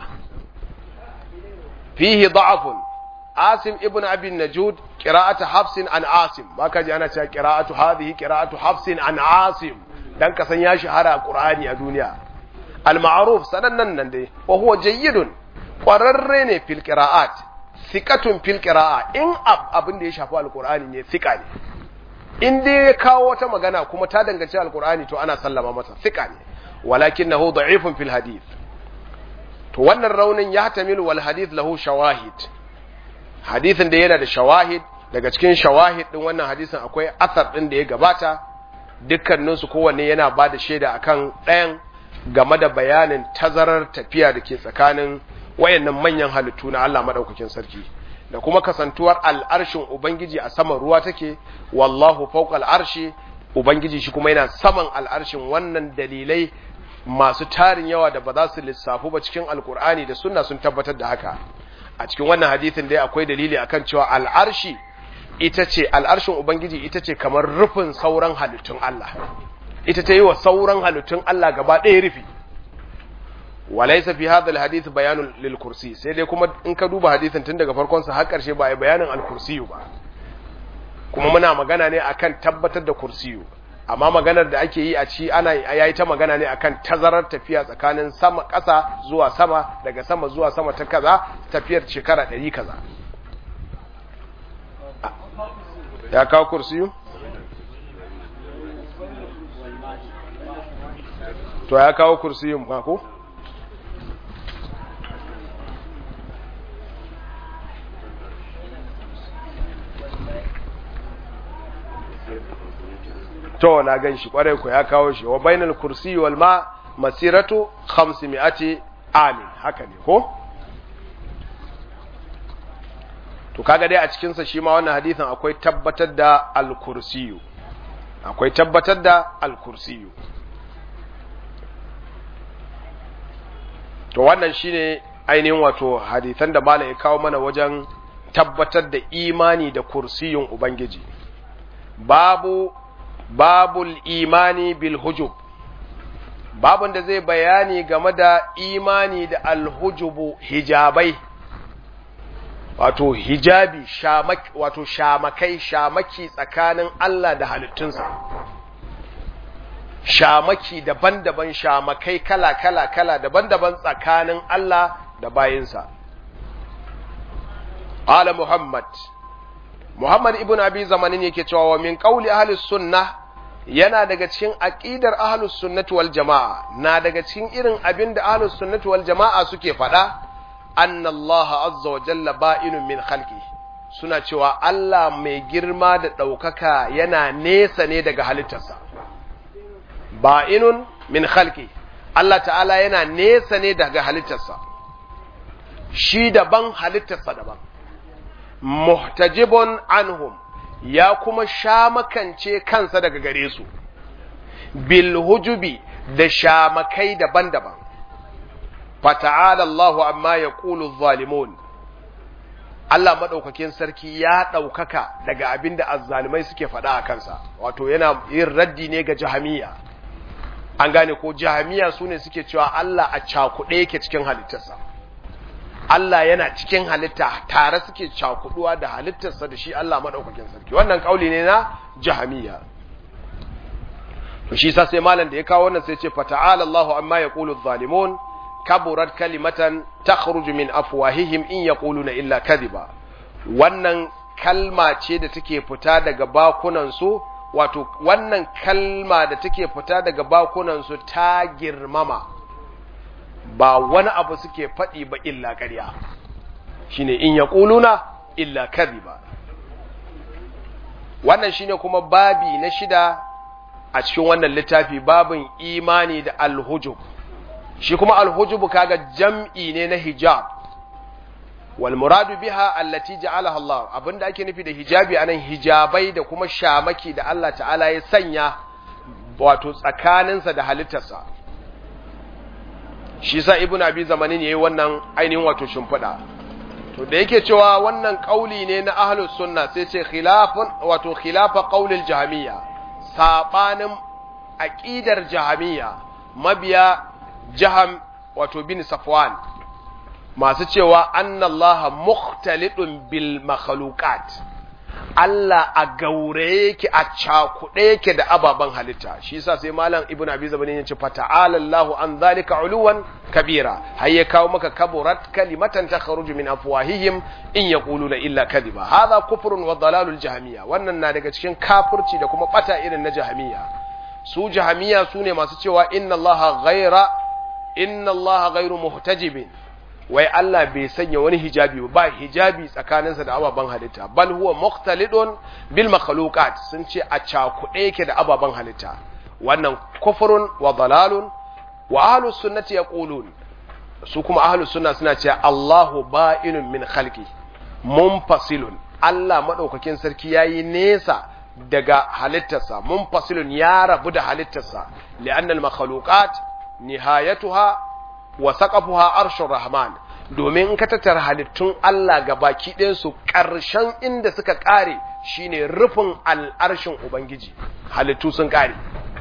fihi da'afun asim ibn abi najud qira'atu hafsin an asim ba ka ji ana cewa qira'atu hadhihi qira'atu hafsin an asim dan ka san ya shahara qur'ani a duniya al ma'ruf sanannan nan dai wa huwa jayyidun qararre ne fil qira'at thiqatun fil qira'a in abin da ya shafi alqur'ani ne thiqa ne in dai ya kawo wata magana kuma ta danganci alqur'ani to ana sallama masa thiqa ne walakinahu da'ifun fil hadith to wannan raunin ya tamilu wal hadith lahu shawahid hadithin da yana da shawahid daga cikin shawahid din wannan hadisin akwai asar din da ya gabata dukkanin su kowanne yana ba da shaida akan ɗayan game da bayanin tazarar tafiya da ke tsakanin wayannan manyan halittu na Allah madaukakin sarki da kuma kasantuwar al'arshin ubangiji a saman ruwa take wallahu fawqa al'arshi ubangiji shi kuma yana saman al'arshin wannan dalilai masu tarin yawa da ba za su lissafu ba cikin alkur'ani da sunna sun tabbatar da haka a cikin wannan hadisin dai akwai dalili akan cewa al'arshi ita ce al'arshin ubangiji ita ce kamar rufin sauran halittun Allah ita ta yi wa sauran halittun Allah gaba ɗaya rufi walaysa fi hadha alhadith bayanun lil kursi sai dai kuma in ka duba hadisin tun daga farkon sa har karshe ba ai bayanin al kursiyu ba kuma muna magana ne akan tabbatar da kursiyu amma maganar da ake yi a ci ana yayi ta magana ne akan tazarar tafiya tsakanin sama ƙasa zuwa sama daga sama zuwa sama ta kaza tafiyar shekara 100 kaza ya kawo kursiyu to ya kawo kursiyun ba ko to na gan shi kwarai ku ya kawo shi wa bainal kursi wal ma masiratu 500 amin haka ne ko to kaga dai a cikin sa shi ma wannan hadisin akwai tabbatar da al kursiyu akwai tabbatar da al kursiyu to wannan shine ainihin wato hadisan da malam ya kawo mana wajen tabbatar da imani da kursiyun ubangiji babu babul imani bil hujub babun da zai bayani game da imani da alhujubu hijabai wato hijabi shamaki wato shamakai shamaki tsakanin Allah da halittunsa shamaki daban-daban shamakai kala-kala kala daban-daban tsakanin Allah da bayinsa Ala Muhammad Muhammad ibn Abi Zamanin yake cewa wa min qauli ahli sunnah yana daga cikin aqidar ahlus sunnati wal jamaa na daga cikin irin abin da ahlus sunnati wal jamaa suke faɗa anna Allah azza wa jalla ba'inun min khalqi suna cewa Allah mai girma da ɗaukaka yana nesa ne daga halittarsa ba'inun min khalqi Allah ta'ala yana nesa ne daga halittarsa shi daban halittarsa daban muhtajibun anhum ya kuma shamakance kansa daga gare su bil hujubi da shamakai daban-daban fata'ala Allahu amma yaqulu zalimun Allah madaukakin sarki ya daukaka daga abinda azzalimai suke faɗa a kansa wato yana yin raddi ne ga jahamiya an gane ko jahamiya sune suke cewa Allah a cakuɗe yake cikin halittarsa Allah yana cikin halitta tare suke cakuduwa da halittarsa da shi Allah madaukakin sarki wannan kauli ne na jahamiya to shi sa sai malam da ya kawo wannan sai ce fata'ala Allahu amma yaqulu adh-dhalimun kaburat kalimatan takhruju min afwahihim in yaquluna illa kadhiba wannan kalma ce da take fita daga bakunan su wato wannan kalma da take fita daga bakunan su ta girmama ba wani abu suke faɗi ba illa ƙarya shine in ya ƙuluna illa ba. wannan shine kuma babi na shida a cikin wannan littafi babin imani da alhujub shi kuma alhujub kaga jam'i ne na hijab wal muradu biha allati ja'alaha Allah abinda ake nufi da hijabi anan hijabai da kuma shamaki da Allah ta'ala ya sanya wato tsakaninsa da halittarsa shi sa ibn abi zamanin yayi wannan ainihin wato shimfiɗa to da yake cewa wannan kauli ne na ahlus sunna sai ce khilafun wato khilafa qaulil jahmiya sabanin aqidar jahmiya mabiya jaham wato bin safwan masu cewa annallaha mukhtalidun bil makhluqat Allah a gaure yake a cakuɗe yake da ababen halitta shi yasa sai malam ibnu abi zabani ya ce fata'ala Allahu an zalika uluwan kabira har ya kawo maka kaburat kalimatan takhruju min afwahihim in yaquluna illa kadhiba hadha kufrun wa dalalul jahmiya wannan na daga cikin kafirci da kuma bata irin na jahmiya su jahmiya sune masu cewa inna Allaha ghaira inna Allaha ghairu muhtajibin wai Allah bai sanya wani hijabi ba hijabi tsakaninsa da ababen halitta bal huwa mukhtalidun bil makhluqat sun ce a cakuɗe yake da ababen halitta wannan kufrun wa dalalun wa ahlus sunnati yaqulun su kuma ahlus sunna suna cewa Allahu ba'inun min khalqi munfasilun Allah madaukakin sarki yayi nesa daga halittarsa munfasilun ya rabu da halittarsa li'anna al makhluqat nihayatuha wa saqafuha arshur rahman domin in ka tattara halittun Allah ga baki ɗayansu ƙarshen inda suka ƙare shine rufin al'arshin ubangiji halittu sun ƙare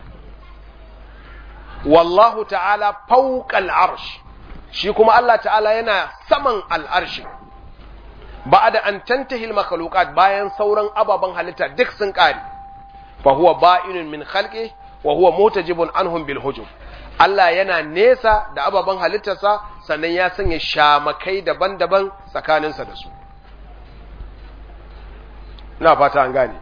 wallahu ta'ala fawqal arsh shi kuma Allah ta'ala yana saman al'arshi ba'da an tantahi al bayan sauran ababen halitta duk sun ƙare fa huwa ba'inun min khalqi wa huwa mutajibun anhum bil hujub Allah yana nesa da ababen halittarsa sannan ya sanya shamakai daban-daban tsakaninsa da su. Ina fata an gane.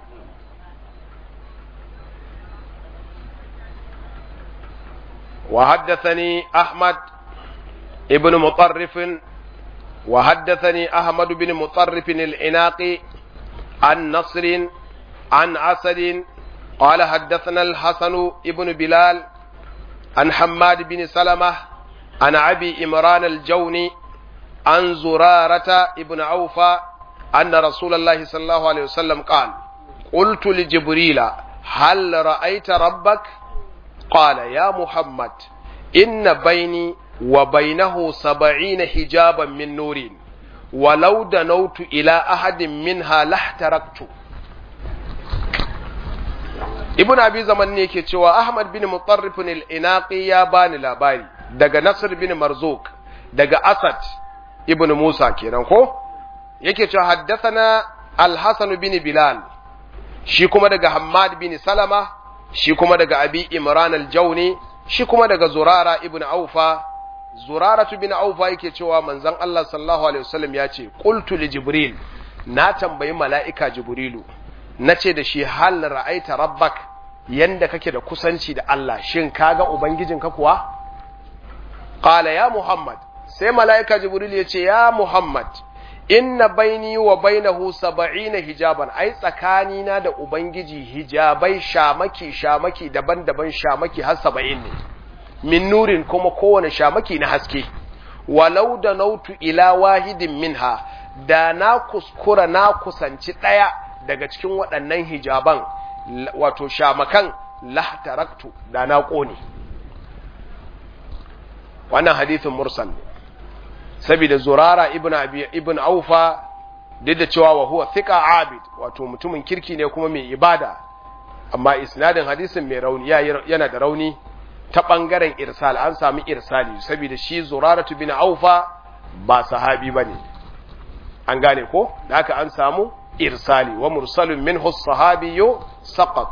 وحدثني أحمد ابن مطرف وحدثني أحمد بن مطرف العناقي عن نصر عن عسد قال حدثنا الحسن ابن بلال عن حماد بن سلمة عن أبي إمران الجوني عن زرارة ابن عوفة أن رسول الله صلى الله عليه وسلم قال قلت لجبريل هل رأيت ربك قال يا محمد إن بيني وبينه سبعين حجابا من نور ولو دنوت إلى أحد منها لاحترقت ibn abi zaman ne ke cewa ahmad bin mutarrifin al-inaqi ya bani labari daga nasr bin marzuk daga asad ibn musa kenan ko yake cewa haddathana al-hasan bin bilal shi kuma daga hammad bin salama shi kuma daga abi imran al-jawni shi kuma daga zurara ibn aufa zurara bin aufa yake cewa manzon Allah sallallahu alaihi wasallam ya ce qultu li jibril na tambayi mala'ika jibrilu nace da shi hal ra'aita rabbak yanda kake da kusanci da Allah shin kaga ubangijinka kuwa qala ya muhammad sai mala'ika jibril ya ce ya muhammad inna baini wa bainahu saba'ina hijaban ai tsakani na da ubangiji hijabai shamaki shamaki daban-daban shamaki har saba'in ne min nurin kuma kowane shamaki na haske walau da nautu ila wahidin minha da na kuskura na kusanci ɗaya daga cikin waɗannan hijaban wato shamakan lahtaraktu da na ƙone wannan hadithin mursal ne saboda zurara ibn abi ibn aufa duk da cewa wa huwa thiqa abid wato mutumin kirki ne kuma mai ibada amma isnadin hadisin mai rauni yana da rauni ta bangaren irsal an sami irsali saboda shi zuraratu bin aufa ba sahabi bane an gane ko da haka an samu irsali wa mursalun minhu sahabiyyu saqat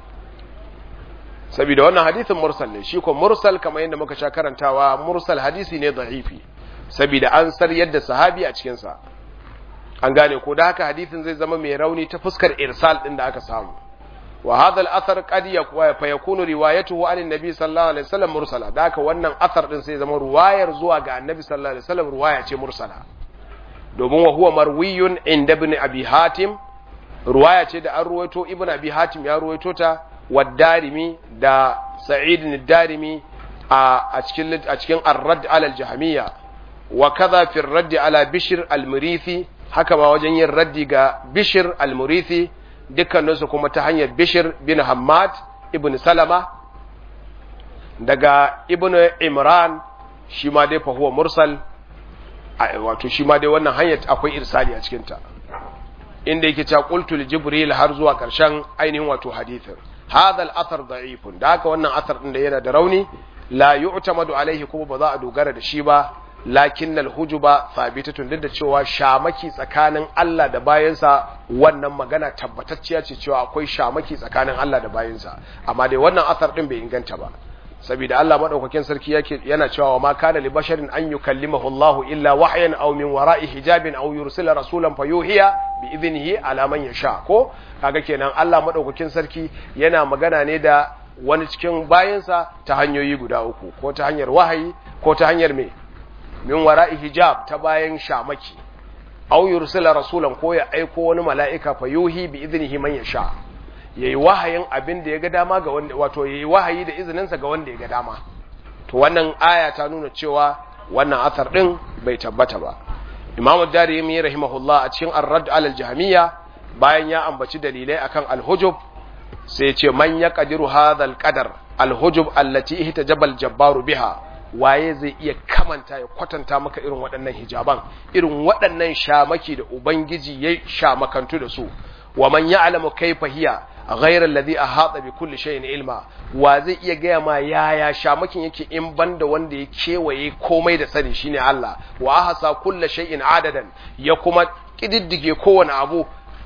saboda wannan hadisin mursal ne shi ko mursal kamar yadda muka sha karantawa mursal hadisi ne da'ifi saboda an sar yadda sahabi a cikin sa an gane ko da haka hadisin zai zama mai rauni ta fuskar irsal din da aka samu wa hadha al-athar qad fa yakunu riwayatuhu an an-nabi sallallahu alaihi wasallam mursala da haka wannan athar din sai zama ruwayar zuwa ga annabi sallallahu alaihi wasallam ruwaya ce mursala domin wa huwa marwiyun inda ibn abi hatim ruwaya ce da an ruwaito ibn abi hatim ya ruwaito ta wa darimi da sa'id ad-darimi a cikin a cikin ar-radd ala al-jahmiyya wa kaza fi ar-radd ala bishr al-murithi haka ma wajen yin raddi ga bishr al-murithi dukkaninsu kuma ta hanyar bishr bin hammad ibn salama daga ibn imran shi ma dai fa huwa mursal wato shi ma dai wannan hanyar akwai irsali a cikin ta inda yake cewa qultu li jibril har zuwa karshen ainihin wato hadithin hadha al-athar da'ifun da haka wannan athar din da yana da rauni la yu'tamadu alaihi kuma ba za a dogara da shi ba lakin al-hujuba thabitatun duk da cewa shamaki tsakanin Allah da bayansa wannan magana tabbatacciya ce cewa akwai shamaki tsakanin Allah da bayansa amma dai wannan athar din bai inganta ba saboda Allah madaukakin sarki yake yana cewa wa ma kana li basharin an yukallimahu Allah illa wahyan aw min wara'i hijabin aw yursila rasulan fayuhiya bi idnihi ala man yasha ko kaga kenan Allah madaukakin sarki yana magana ne da wani cikin bayansa ta hanyoyi guda uku ko ta hanyar wahayi ko ta hanyar me min wara'i hijab ta bayan shamaki aw yursila rasulan ko ya aiko wani mala'ika fayuhi bi idnihi man yasha yayi wahayin abin da ya ga dama ga wanda wato yayi wahayi da izininsa ga wanda ya ga dama to wannan aya ta nuna cewa wannan athar din bai tabbata ba imamu darimi rahimahullah a cikin ar-radd ala al-jahmiyya bayan ya ambaci dalilai akan al-hujub sai ya ce man yaqdiru hadha al-qadar al-hujub allati ihtajaba al-jabbaru biha waye zai iya kamanta ya kwatanta maka irin waɗannan hijaban irin waɗannan shamaki da ubangiji ya shamakantu da su wa man ya'lamu kayfa hiya ghayra alladhi ahata bi kulli shay'in ilma wa zai iya gaya ma yaya shamakin yake in banda wanda ya kewaye komai da sani shine Allah wa ahsa kulli shay'in adadan ya kuma kididdige kowane abu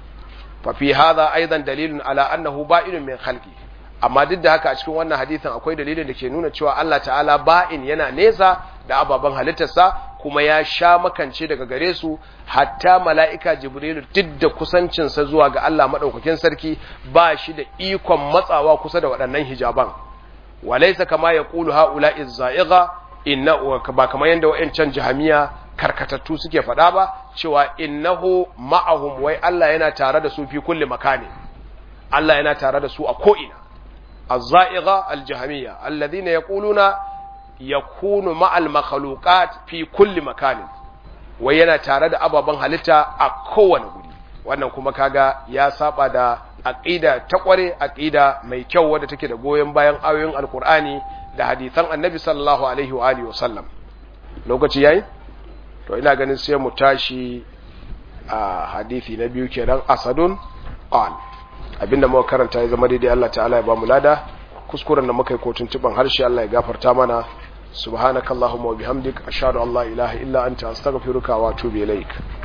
fa fi hadha aidan dalilun ala annahu ba'inun min khalqi amma duk da haka a cikin wannan hadisin akwai dalilin da ke nuna cewa Allah ta'ala ba'in yana nesa da ababen halittarsa kuma ya sha makance daga gare su hatta mala'ika jibrilu duk da kusancinsa zuwa ga Allah maɗaukakin sarki ba shi da ikon matsawa kusa da waɗannan hijaban walaisa kama ya ƙulu ha'ula izza'iga inna ba kamar yadda wa'yancan jahamiya karkatattu suke faɗa ba cewa innahu ma'ahum wai Allah yana tare da su fi kulli makani Allah yana tare da su a ko'ina الزائغة الجهمية الذين يقولون يكون مع المخلوقات في كل مكان وينا تارد أبابا هلتا أكوان guri wannan kuma kaga ya saba da aqida ta kware aqida mai kyau wadda take da goyen bayan ayoyin alkur'ani da hadisan annabi sallallahu alaihi wa alihi wasallam lokaci yayi to ina ganin sai mu tashi a hadisi na biyu kenan asadun qala abinda muka karanta ya zama daidai Allah ta'ala ya ba mu lada kuskuren da muka yi kotun tuban harshe Allah ya gafarta mana subhanakallahumma wa bihamdik ashhadu an la ilaha illa anta astaghfiruka wa atubu ilaik